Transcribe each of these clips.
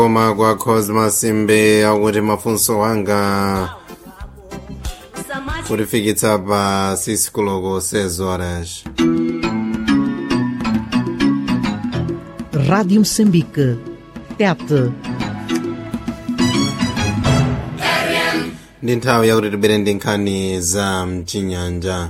koma kwa cosmas simbe akuti mafunso wanga kutifikitsa pa 6 koloko 6 horas Rádio Moçambique. TET. ndi nthawi yakuti tibere ndi nkhani za mchinyanja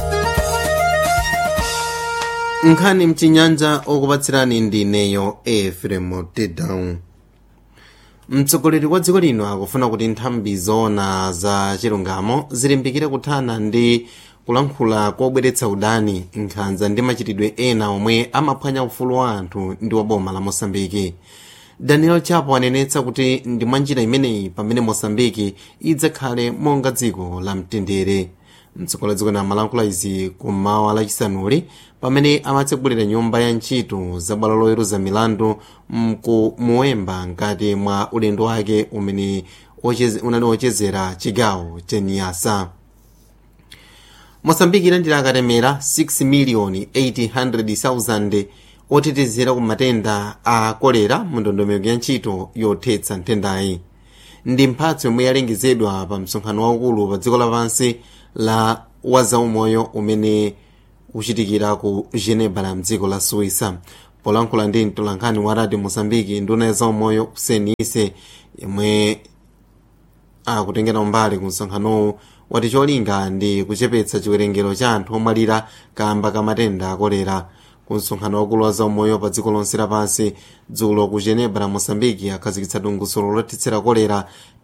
nkhani mchinyanja okupatsirani ndi ineyo efremo tedown mtsogoleri wa dziko lino akufuna kuti nthambi zoona za chilungamo zilimbikire kuthana ndi kulankhula kobweretsa udani nkhanza ndi machitidwe ena omwe amaphwanya ufulu wa anthu ndi wa boma la mosambiki daniel chapo anenetsa kuti ndi mwa njira imeneyi pamene mosambiki idzakhale monga dziko la mtendere mtsogoleri dziko na amalankhula izi kummawa lachisanuli pamene amatsegulira nyumba ya ntchito za bwalo loweruza milandu mku muwemba ngati mwa ulendo wake umene ocheze- unali wochezera chigawo cheniyasa mosambiki ilandira akatemera 6 miliyoni 800,000 otetezera ku matenda a kolera mu ndondomeko ya ntchito yothetsa nthendayi ndi mphatso yomwe yalengezedwa pa msonkhano waukulu pa dziko lapansi la wazaumoyo umene uchitikira ku geneva la mdziko la suisa polankhula ndi mtolankhani wa radio mosambiki nduna ya zaumoyo kusenise yomwe akutengera mbali ku msonkhanowu wati cholinga ndi kuchepetsa chiwerengero cha anthu omwalira kamba ka matenda akolera ku msonkhano wakulu wa zaumoyo pa dziko lonse lapansi dzulo ku geneva la mosambiki akhazikitsa dongosolo lothetsera kolera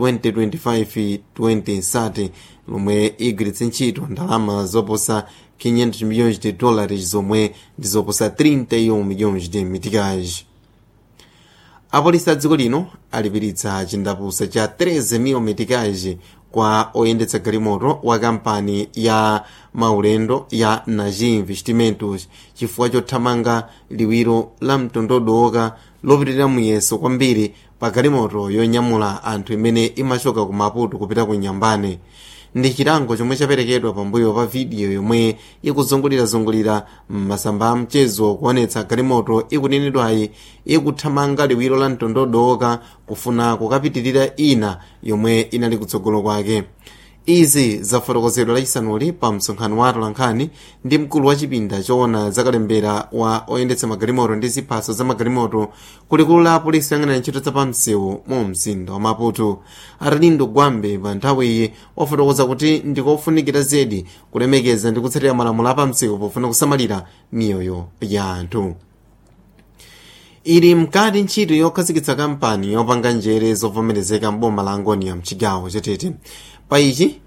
2025-2030 lomwe igwiritse ntchito ndalama zoposa 500 milhões de dólares zomwe ndi zoposa 31 milhões de meticais apolisi a dziko lino alipiritsa chindapusa cha 13 meticais kwa oyendetsa galimoto wa kampani ya maulendo ya naji investimentos chifukwa chothamanga liwiro la mtondodoka lopitirira muyeso kwambiri pa galimoto yonyamula anthu imene imachoka ku maputo kupita ku nyambane ndi chilango chomwe chaperekedwa pambuyo pa vidiyo yomwe ikuzungulirazungulira m'masamba a mchezo kuonetsa galimoto ikunenedwayi ikuthamanga liwiro la mtondodoka kufuna kukapitirira ina yomwe inali kutsogolo kwake izi zafotokozedwa lachisanuli pa msonkhano wa atolankhani ndi mkulu wa chipinda choona zakalembera wa oyendetsa magalimoto ndi ziphaso za magalimoto kulikulu la apolisi oyang'anira ntchito za pamsewu mu mzinda wa maputo arlindo gwambe pa nthawiyi wafotokoza kuti ndikofunikira zedi kulemekeza ndi kutsatira malamulo a pamsewu pofuna kusamalira miyoyo ya anthu ili mkati ntchito yokhazikitsa kampani yopanga njere zovomerezeka mboma la angonia mchigawo chatete pa ichi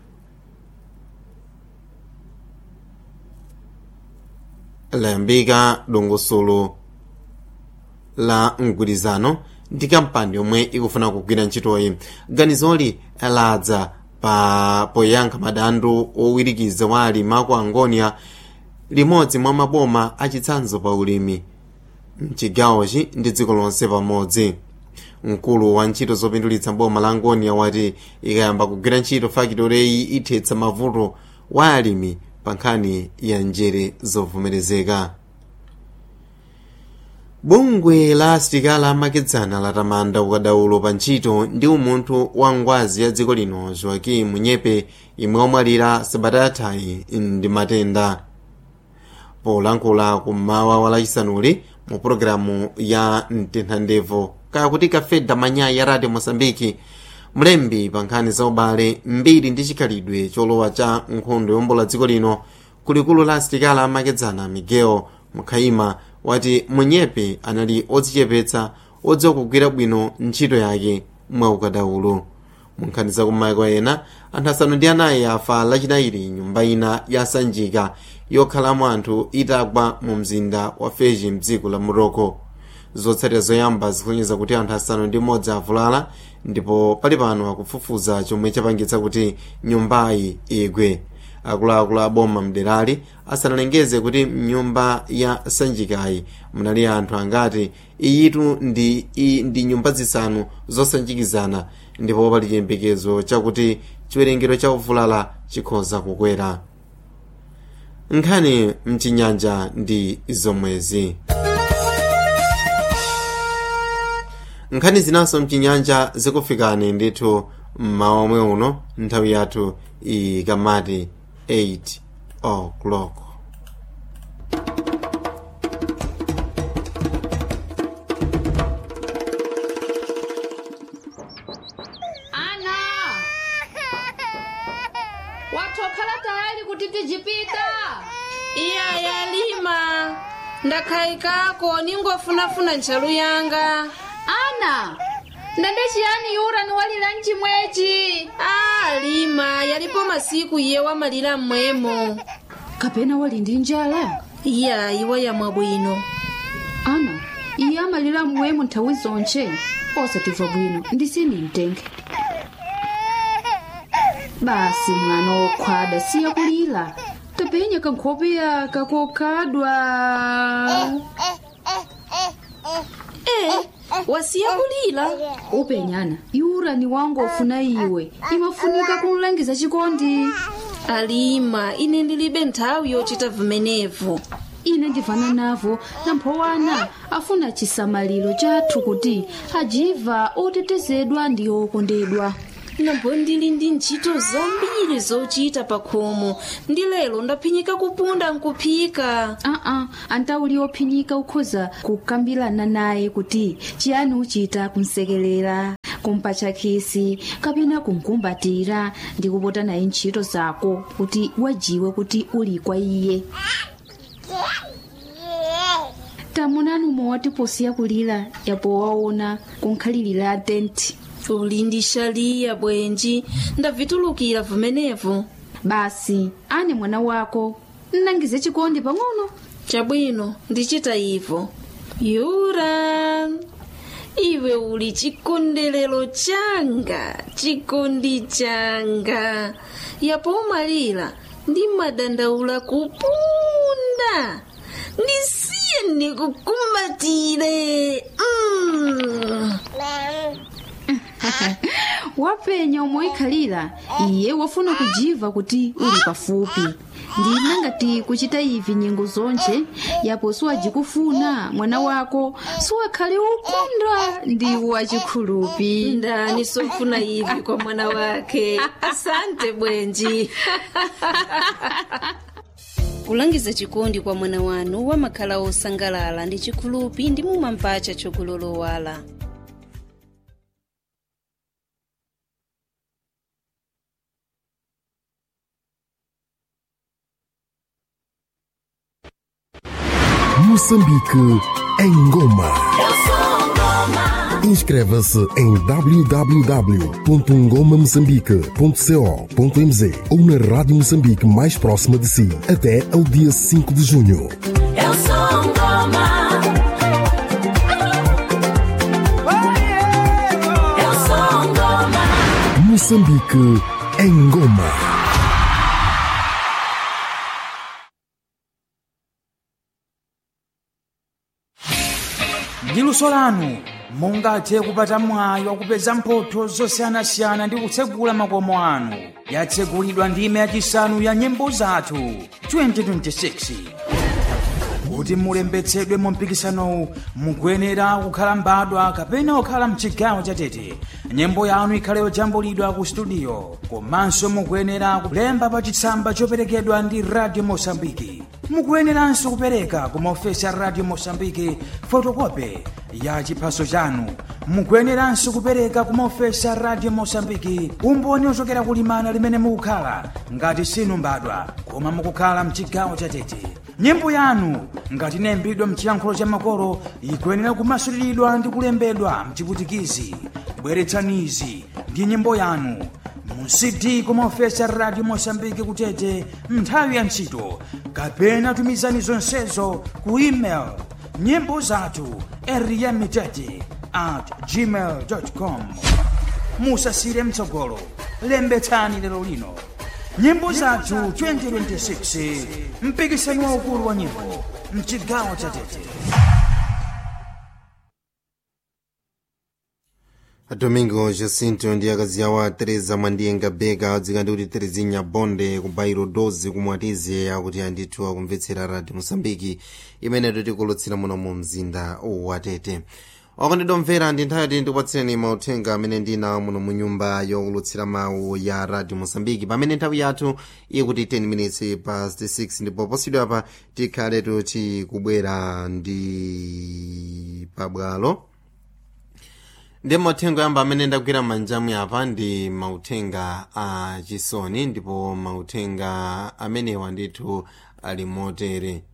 layambika dongosolo la mgwirizano ndi kampani yomwe ikufuna kugwira ntchitoyi ganizoli ladza pa poyankha madandaulo owirikiza wa alimi aku angonia limodzi mwa maboma achitsanzo pa ulimi mchigawochi ndi dziko lonse pamodzi mkulu wa ntchito zopindulitsa boma la angonia wati ikayamba kugwira ntchito fakitoreyi ithetsa mavuto wa alimi pa nkhani ya njere zovomerezeka bungwe la asilikali amakedzana latamanda ukadaulo pa ntchito ndi umunthu wa ngwazi ya dziko lino joaquim nyepe imwe omwalira sabata yathayi ndi matenda polankhula kummawa wa lachisanuli mu pologalamu ya mtenthandevo kakuti kafeda manyayi ya radio mosambiki mlembi pa nkhani za ubale mbiri ndi chikhalidwe cholowa cha nkhondo yombola dziko lino kulikulu la asilikali amakedzana miguel mukhaima wati munyepe anali odzichepetsa odziwa kugwira bwino ntchito yake mwa ukadaulo mu nkhani za kumayiko ena anthu asanu ndi anayi afa lachinayi nyumba ina yasanjika yokhalamo anthu itagwa mu mzinda wa feji mdziko la morocco zotsatira zoyamba zikusonyeza kuti anthu asanu ndi mmodzi avulala ndipo pali pano akufufuza chomwe chapangitsa kuti nyumbayi igwe akuluakulu a boma mderali asanalengeze kuti mnyumba ya sanjikayi munali anthu angati iyitu ndi, i, ndi nyumba zisanu zosanjikizana ndipo pali chiyembekezo chakuti chiwerengero cha ovulala chikhoza kukwera nkhani mchinyanja ndi zomwezi nkhani zinanso mchinyanja zikufikani ndithu mmawa omwe uno nthawi yathu ikamati 8 o'clock ana watokhala tayari kuti tijipita iya yalima ndakhayikako ningofunafuna ntchalu yanga ana ndende chiyani yura ni walira mchimwechi a lima yalipo masiku iye wamalira mmwemo kapena wali ndi njala iya iwa yamwa bwino ana iye amalira mmwemo nthawi zonche osatimva bwino ndisini mtenge basi mwana wokhwada siya kulira tapenya kankhopeya kakokhadwa e wasiya kulira upenyana yura ni wangu ofuna iwe imafunika kumlangiza chikondi alima ine ndilibe nthawi yochita vimenevo ine ndivana navo namphowana afuna chisamaliro chathu kuti ajiva otetezedwa ndi okondedwa nambo ndili ndi ntchito zambiri zochita pa khomo ndi lero ndaphinyika kupunda nkuphika aa antauli ophinyika ukhoza kukambirana naye kuti chiyani uchita kumsekelera kumpatcha khisi kapena kumkumbatira ndi kupota naye ntchito zako kuti wajiwe kuti uli kwa iye tamunani umwe watiposiya kulira yapo waona kunkhalirira tenti uli ndi shaliya bwenji ndavitulukira vimenevo basi ane mwana wako nnangize chikondi pang'ono chabwino ndichita ivo yura iwe uli chikondelero changa chikondi changa yapo umalira ndi madandaula kupunda ndisiye ndikukumbatire mm. wapenya umoikhalira iye wafuna kujiva kuti uli pafupi ndina ngati kuchita ivi nyengo zonche yapo siwajikufuna mwana wako siwakhale ukunda ndi wachikhulupi ndani sofuna ivi kwa mwana wake asante bwenji kulangiza chikondi kwa mwana wanu wamakhala osangalala ndi chikhulupi ndi mumampacha chokulolowala Moçambique em Goma. Inscreva-se em www.ngomamoçambique.co.mz ou na Rádio Moçambique mais próxima de si até ao dia 5 de junho. Eu sou Ngoma. Eu sou Ngoma. Moçambique em Goma. ndi luso lanu mungathe kupata mwayi wakupeza mphotho zosiyanasiyana ndi kutsegula makomo anu yatsegulidwa ndime yachisanu ya nyimbo zathu 2026 kuti mulembetsedwe mu mpikisanowu mukuyenera kukhala mbadwa kapena kukhala mchigawo chatete nyimbo yanu ikhale yojambulidwa ku studio komanso mukuyenera kulemba pa chitsamba choperekedwa ndi radio mosambiki mukuyeneranso kupereka ku maofesi a radio mosambiki fotokope ya chiphaso chanu mukuyeneranso kupereka ku maofesi a radio mosambiki umboni ochokera kulimana limene mukukhala ngati sinu mbadwa koma mukukhala mchigawo chatete nyimbo yanu ngati inayimbidwa mchiyankhulo cha makolo ikuyenera kumasuliridwa ndi kulembedwa mchiputikizi bweretsanizi ndi nyimbo yanu mu cd kumaofesi a radio mosambiki kutete nthawi ya ntchito kapena tumizani zonsezo ku email nyimbo zathu eriyamitete at gmail com musasire mtsogolo lembetsani lero lino nyimbo zathu 2026 mpikisano waukulu wa nyimbo mchigawo cha tete domingo jacinto ndi akazi awo a teresa mwandiyenga beka adzika ndi kuti terezinya bonde ku bairo 12 kumwatize akuti andithu akumvetsera radio mosambiki imene tikulutsira muno mu mzinda wa tete wakondedwa mvera ndi nthawi yoti ndikupatsireni mauthenga amene ndinawo muno mu nyumba yokulutsira mawu ya radio mosambiki pamene nthawi yathu ikuti 10 minutes past 6 ndipo posidwa apa tikhaletu tikubwera ndi pabwalo ndi mauthenga yamba amene ndagwira m'manjamu apa ndi mauthenga a chisoni ndipo mauthenga amenewa ndithu ali motere